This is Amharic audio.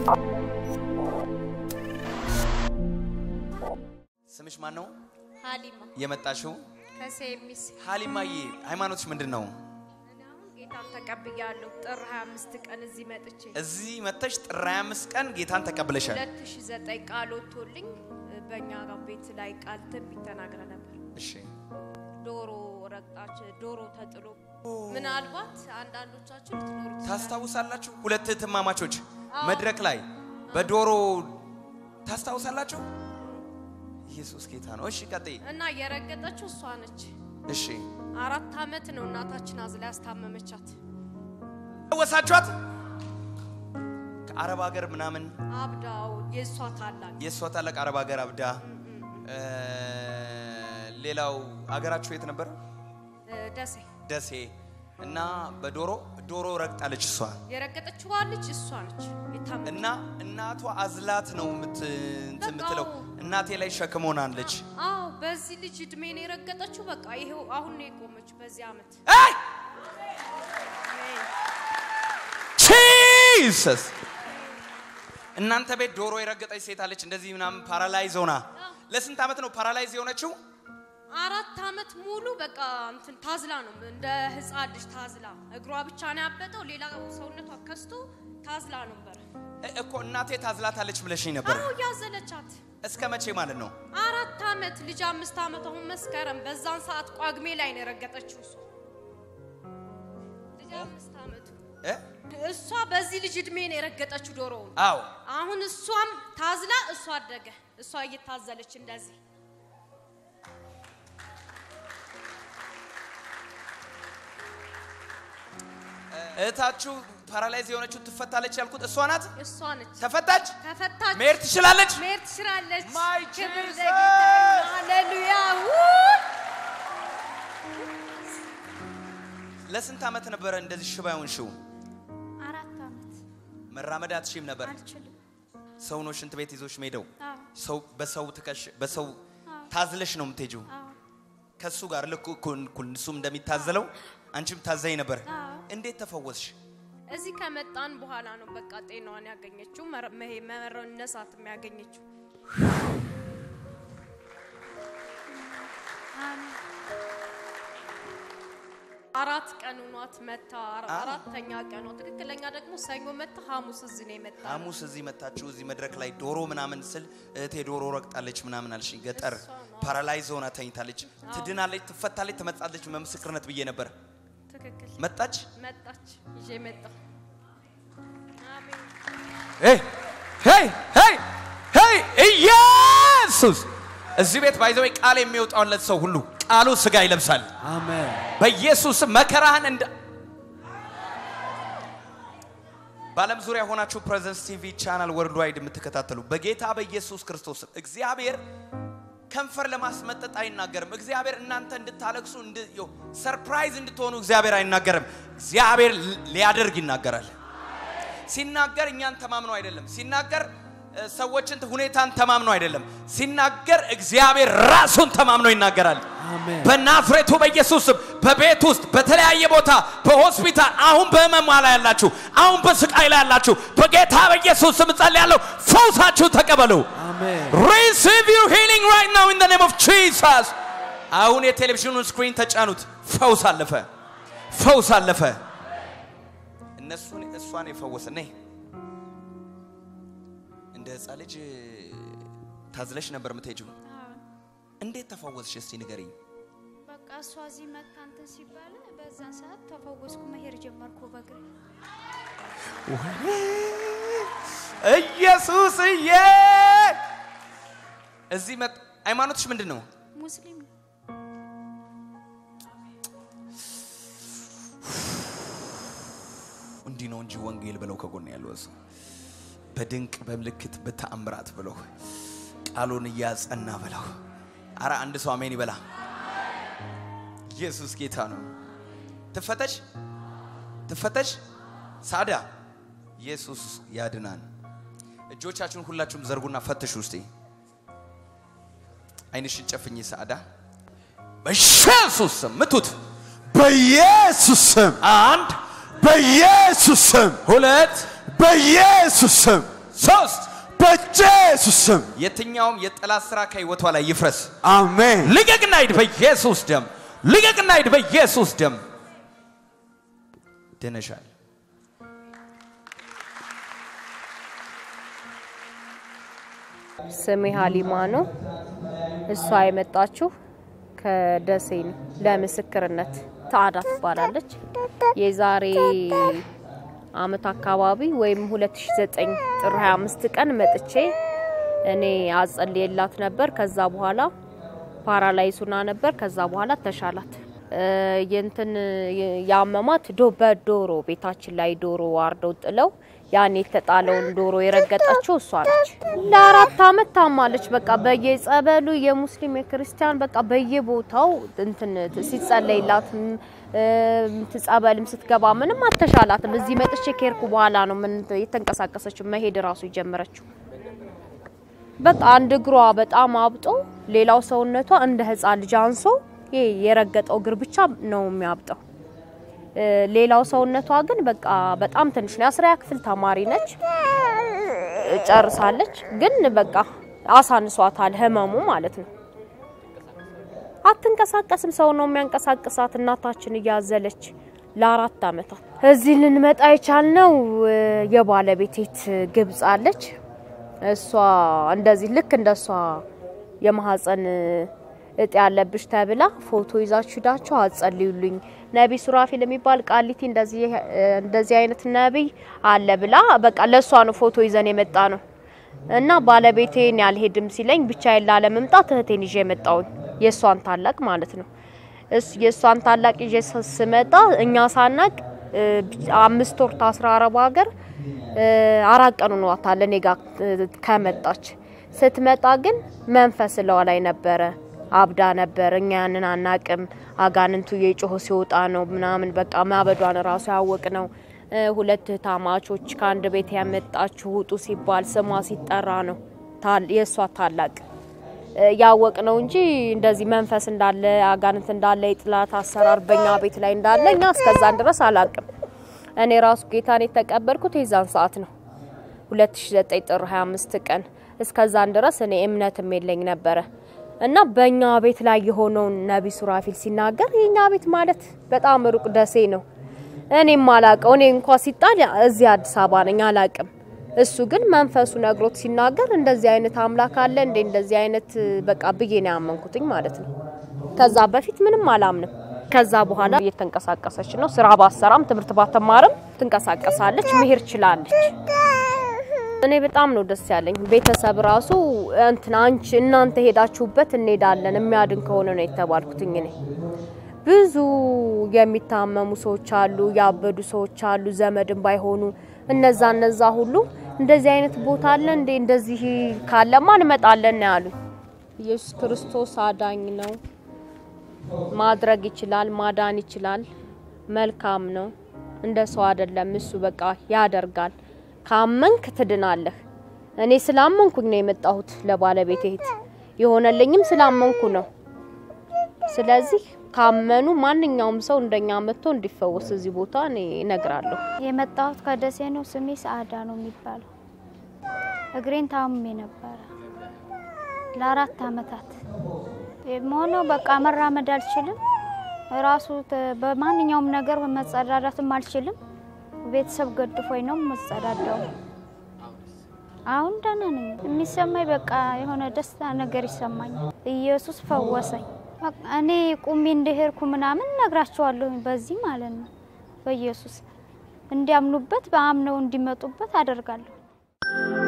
ስምሽ ማን ነው? ሀሊማ የመጣሽው ከሴሚስ ሀሊማዬ፣ ሃይማኖትሽ ምንድን ነው? እኔ አሁን ጌታን ተቀብያለሁ። ጥር 25 ቀን እዚህ መጥቼ እዚህ መተሽ ጥር 25 ቀን ጌታን ተቀብለሻል። 2009 ቃል ወጥቶልኝ በእኛ ቤት ላይ ቃል ትንቢት ተናግረ ነበር። እሺ ዶሮ ረግጣች፣ ዶሮ ተጥሎ ምናልባት አንዳንዶቻችሁ ልትኖሩ ትችላላችሁ። ታስታውሳላችሁ? ሁለት እህትማማቾች መድረክ ላይ በዶሮ ታስታውሳላችሁ? ኢየሱስ ጌታ ነው። እሺ ቀጥይ። እና የረገጠችው እሷ ነች። እሺ አራት አመት ነው እናታችን አዝላ ያስታመመቻት። ወሳችኋት ከአረብ ሀገር ምናምን አብዳው የእሷ ታላቅ የእሷ ታላቅ አረብ ሀገር አብዳ እ፣ ሌላው አገራችሁ የት ነበር? እ፣ ደሴ ደሴ እና በዶሮ ዶሮ ረግጣለች እሷ የረገጠችዋ ልጅ እሷ ነች የታመመች። እና እናቷ አዝላት ነው የምት- እንትን የምትለው በቃ እናቴ ላይ ሸክም ሆናለች። አዎ በዚህ ልጅ እድሜ ነው የረገጠችው። በቃ ይሄው አሁን ነው የቆመችው በዚህ አመት። አይ ጂሰስ እናንተ ቤት ዶሮ የረገጠች ሴት አለች እንደዚህ ምናምን ፓራላይዝ ሆና ለስንት ዓመት ነው ፓራላይዝ የሆነችው? አራት አመት ሙሉ በቃ እንትን ታዝላ ነው እንደ ህፃን ልጅ ታዝላ፣ እግሯ ብቻ ነው ያበጠው፣ ሌላ ሰውነቷ ከስቶ ታዝላ ነበር። እ- እኮ እናቴ ታዝላታለች ብለሽኝ ነበር። አዎ ያዘለቻት እስከ መቼ ማለት ነው? አራት አመት ልጅ አምስት አመት አሁን መስከረም በዛን ሰዓት ቋግሜ ላይ ነው የረገጠችው እሷ ልጅ አምስት አመቱ እ? እሷ በዚህ ልጅ እድሜ ነው የረገጠችው ዶሮውን። አዎ አሁን እሷም ታዝላ እሷ አደገ እሷ እየታዘለች እንደዚህ እህታችሁ ፓራላይዝ የሆነችው ትፈታለች ያልኩት እሷ ናት። እሷ ነች ተፈታች፣ ከፈታች መሄድ ትችላለች። መሄድ ትችላለች። My ክብር Jesus! ለጌታ ይሁን። ሃሌሉያ ውይ! ለስንት ዓመት ነበረ እንደዚህ ሽባ የሆንሽው? አራት አመት መራመድ አትችይም ነበር። አልችልም። ሰው ነው ሽንት ቤት ይዞሽ ሜደው አዎ ሰው በሰው ትከሽ በሰው ታዝለሽ ነው የምትሄጂው አዎ ከሱ ጋር ልክ እኩል እኩል እሱም እንደሚታዘለው አንቺም ታዘይ ነበር። አዎ። እንዴት ተፈወስሽ? እዚህ ከመጣን በኋላ ነው በቃ ጤናዋን ያገኘችው መረ- መሄ- መነሳትም ያገኘችው። አራት ቀን ሆኗት መታ አራ- አ- አራተኛ ቀኗ ትክክለኛ ደግሞ ሰኞ መታ ሐሙስ እዚህ ነው የመጣ ሐሙስ እዚህ መታችሁ እዚህ መድረክ ላይ ዶሮ ምናምን ስል እህቴ ዶሮ ረግጣለች ምናምን አልሽኝ። ገጠር እሷ ነው። ፓራላይዝ ሆና ተኝታለች። ትድናለች፣ ትፈታለች፣ ትመጣለች በምስክርነት ብዬ ነበር። ትክክል መጣች። መጣች ይዤ መጣ አሜን ሄይ ሄይ ሄይ ሄይ ኢየሱስ እዚህ ቤት ባይዘው ቃል የሚወጣውለት ሰው ሁሉ ቃሉ ስጋ ይለብሳል። አሜን በኢየሱስ ስም መከራህን እንደ በዓለም ዙሪያ ሆናችሁ ፕሬዘንስ ቲቪ ቻናል ወርልድ ዋይድ የምትከታተሉ በጌታ በኢየሱስ ክርስቶስ ስም እግዚአብሔር ከንፈር ለማስመጠጥ አይናገርም። እግዚአብሔር እናንተ እንድታለቅሱ እንድ- ዮ- ሰርፕራይዝ እንድትሆኑ እግዚአብሔር አይናገርም። እግዚአብሔር ል- ሊያደርግ ይናገራል። ሲናገር እኛን ተማምኖ አይደለም። ሲናገር እ፣ ሰዎችን ሁኔታን ተማምኖ አይደለም። ሲናገር እግዚአብሔር ራሱን ተማምኖ ይናገራል። አሜን በናዝሬቱ በኢየሱስ ስም በቤት ውስጥ በተለያየ ቦታ በሆስፒታል አሁን በህመም ላይ ያላችሁ አሁን በስቃይ ላይ ያላችሁ በጌታ በኢየሱስ ስም ጸልያለሁ፣ ፈውሳችሁ ተቀበሉ። አሜን Receive your healing right now in the name of Jesus. አሁን የቴሌቪዥኑን ስክሪን ተጫኑት። ፈውስ አለፈ፣ ፈውስ አለፈ። እነሱን እሷን የፈወሰ ነይ እንደ ህፃን ልጅ ታዝለሽ ነበር የምትሄጂው። እንዴት ተፈወስሽ? እስቲ ንገሪኝ። በቃ እሷ እዚህ መታ እንትን ሲባል በዛን ሰዓት ተፈወስኩ። መሄድ ጀመርኩ በእግሬ። ኢየሱስዬ እዚህ መጥ ሃይማኖትሽ ምንድን ነው? ሙስሊም ነው። እንዲህ ነው እንጂ ወንጌል ብለው ከጎን ያለው እሱ በድንቅ በምልክት በተአምራት ብለው ቃሉን እያጸና ብለው አረ አንድ ሰው አሜን ይበላ። ኢየሱስ ጌታ ነው። ትፈተሽ ትፈተሽ ሳዳ ኢየሱስ ያድናን። እጆቻችሁን ሁላችሁም ዘርጉና ፈትሹ እስቲ። አይንሽን ጨፍኝ ሳዳ። በኢየሱስ ስም ምቱት። በኢየሱስ ስም አንድ በኢየሱስ ስም ሁለት በኢየሱስ ስም ሶስት በኢየሱስ ስም የትኛውም የጠላት ስራ ከህይወቷ ላይ ይፍረስ። አሜን። ልቀቅና ሂድ በኢየሱስ ደም። ልቀቅና ሂድ በኢየሱስ ደም። ድነሻል። ስሜ ሀሊማ ነው። እሷ የመጣችው ከደሴ ነው ለምስክርነት። ታዳ ትባላለች። የዛሬ አመት አካባቢ ወይም 2009 ጥር 25 ቀን መጥቼ እኔ አጸልየላት ነበር። ከዛ በኋላ ፓራላይዝ ሆና ነበር። ከዛ በኋላ ተሻላት። እ፣ የእንትን ያመማት ዶ በዶሮ ቤታችን ላይ ዶሮ አርደው ጥለው ያን የተጣለውን ዶሮ የረገጠችው እሷ ነች። ለአራት አመት ታማለች። በቃ በየጸበሉ የሙስሊም የክርስቲያን በቃ በየቦታው እንትን ሲጸለይላት እ፣ ጸበልም ስትገባ ምንም አልተሻላትም። እዚህ መጥቼ ከሄድኩ በኋላ ነው ምን የተንቀሳቀሰችው መሄድ ራሱ የጀመረችው። በቃ አንድ እግሯ በጣም አብጦ ሌላው ሰውነቷ እንደ ህፃን ልጅ አንሶ ይሄ የረገጠው እግር ብቻ ነው የሚያብጠው። እ፣ ሌላው ሰውነቷ ግን በቃ በጣም ትንሽ ነው። የአስረኛ ክፍል ተማሪ ነች፣ ጨርሳለች። ግን በቃ አሳንሷታል ህመሙ ማለት ነው። አትንቀሳቀስም። ሰው ነው የሚያንቀሳቅሳት። እናታችን እያዘለች ለአራት አመታት እዚህ ልንመጣ የቻልነው እ፣ የባለቤቴት ግብጽ አለች። እሷ እንደዚህ ልክ እንደሷ የማህፀን እጢ ያለብሽ ተብላ ፎቶ ይዛችሁ ሂዳችሁ አጸልዩልኝ ነቢይ ሱራፊል የሚባል ቃሊቲ እንደዚህ እንደዚህ አይነት ነቢይ አለ ብላ በቃ ለእሷ ነው ፎቶ ይዘን የመጣ ነው። እና ባለቤቴን ያልሄድም ሲለኝ ብቻዬን ላለመምጣት እህቴን ይዤ የመጣውኝ የእሷን ታላቅ ማለት ነው። እስ የእሷን ታላቅ ይዤ ስ- ስመጣ እኛ ሳናቅ እ፣ አምስት ወር ታስራ አረብ ሀገር እ፣ አራት ቀን ሆኗታል እኔ ጋር እ፣ ከመጣች። ስትመጣ ግን መንፈስ ለዋ ላይ ነበረ፣ አብዳ ነበር። እኛ ያንን አናቅም። አጋንንቱ የጮሆ ሲወጣ ነው ምናምን በቃ ማበዷን ራሱ ያወቅ ነው። እ፣ ሁለት ታማቾች ከአንድ ቤት ያመጣችሁ ውጡ ሲባል ስሟ ሲጠራ ነው ታል- የእሷ ታላቅ ያወቅ ነው እንጂ እንደዚህ መንፈስ እንዳለ አጋንንት እንዳለ የጥላት አሰራር በእኛ ቤት ላይ እንዳለ እኛ እስከዛን ድረስ አላቅም። እኔ ራሱ ጌታን የተቀበልኩት የዛን ሰዓት ነው 2009 ጥር 25 ቀን። እስከዛን ድረስ እኔ እምነትም የለኝ ነበረ እና በእኛ ቤት ላይ የሆነውን ነቢ ሱራፊል ሲናገር የእኛ ቤት ማለት በጣም ሩቅ ደሴ ነው። እኔም አላቀው እኔ እንኳ ሲጣል እዚህ አዲስ አበባ ነኝ አላቅም። እሱ ግን መንፈሱ ነግሮት ሲናገር እንደዚህ አይነት አምላክ አለ እንዴ እንደዚህ አይነት በቃ ብዬ ነው ያመንኩትኝ ማለት ነው። ከዛ በፊት ምንም አላምንም። ከዛ በኋላ እየተንቀሳቀሰች ነው። ስራ ባሰራም ትምህርት ባተማርም ትንቀሳቀሳለች፣ መሄድ ችላለች። እኔ በጣም ነው ደስ ያለኝ። ቤተሰብ ራሱ እንትን አንቺ እናንተ ሄዳችሁበት እንሄዳለን የሚያድን ከሆነ ነው የተባልኩትኝ እኔ ብዙ የሚታመሙ ሰዎች አሉ፣ ያበዱ ሰዎች አሉ፣ ዘመድም ባይሆኑ እነዛ እነዛ ሁሉ እንደዚህ አይነት ቦታ አለ እንዴ እንደዚህ ካለማ እንመጣለን ነው ያሉኝ። ኢየሱስ ክርስቶስ አዳኝ ነው፣ ማድረግ ይችላል፣ ማዳን ይችላል፣ መልካም ነው። እንደ ሰው አይደለም እሱ በቃ ያደርጋል። ካመንክ ትድናለህ። እኔ ስላመንኩኝ ነው የመጣሁት ለባለቤቴ እህት የሆነልኝም ስላመንኩ ነው። ስለዚህ ካመኑ ማንኛውም ሰው እንደኛ መጥቶ እንዲፈወስ እዚህ ቦታ እኔ እነግራለሁ። የመጣሁት ከደሴ ነው። ስሜ ሰአዳ ነው የሚባለው። እግሬን ታምሜ ነበረ ለአራት አመታት የሆነው በቃ መራመድ አልችልም። ራሱ ተ- በማንኛውም ነገር መጸዳዳትም አልችልም። ቤተሰብ ገድፎኝ ነው መጸዳዳው። አሁን ደህና ነኝ። የሚሰማኝ በቃ የሆነ ደስታ ነገር ይሰማኛል። ኢየሱስ ፈወሰኝ። በቃ እኔ ቁሜ እንደሄድኩ ምናምን ነግራቸዋለሁ። በዚህ ማለት ነው በኢየሱስ እንዲያምኑበት በአምነው እንዲመጡበት አደርጋለሁ።